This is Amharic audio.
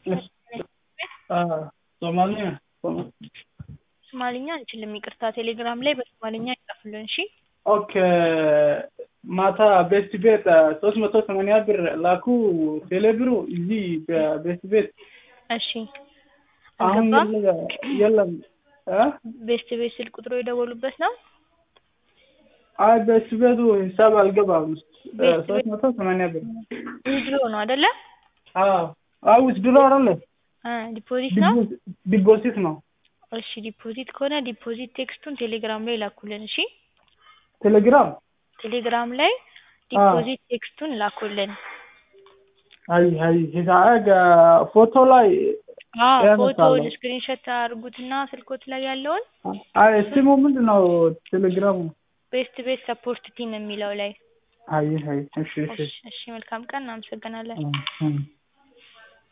ሶማሊኛ ሶማሊኛ አንችልም፣ ይቅርታ። ቴሌግራም ላይ በሶማሊኛ ይጻፉልን። እሺ ኦኬ ማታ ቤስት ቤት ሶስት መቶ ሰማንያ ብር ላኩ። ቴሌብሩ እዚህ በቤስት ቤት እሺ። አሁን አልገባም። የለ- የለም እ? ቤስት ቤት ስልክ ቁጥሩ የደወሉበት ነው። አይ ቤስት ቤቱ ሂሳብ አልገባም። ቤስት ሶስት መቶ ሰማንያ ብር ዊዝድሮ ነው አይደለ? አዎ አዎ ውስድሮ አይደለ አ ዲፖዚት ነው። ዲፖዚት ነው። እሺ ዲፖዚት ከሆነ ዲፖዚት ቴክስቱን ቴሌግራም ላይ ላኩልን። እሺ ቴሌግራም ቴሌግራም ላይ ዲፖዚት ቴክስቱን ላኩልን። አይ አይ ሂሳብ ፎቶ ላይ አዎ ያነሳለሁ። ፎቶውን ስክሪንሾት አድርጉትና ስልኮት ላይ ያለውን አይ ስሙ ምንድን ነው ቴሌግራሙ? ቤስት ቤት ሰፖርት ቲም የሚለው ላይ አይ አይ እሺ እሺ እሺ፣ እሺ መልካም ቀን፣ እናመሰግናለን። እ- እ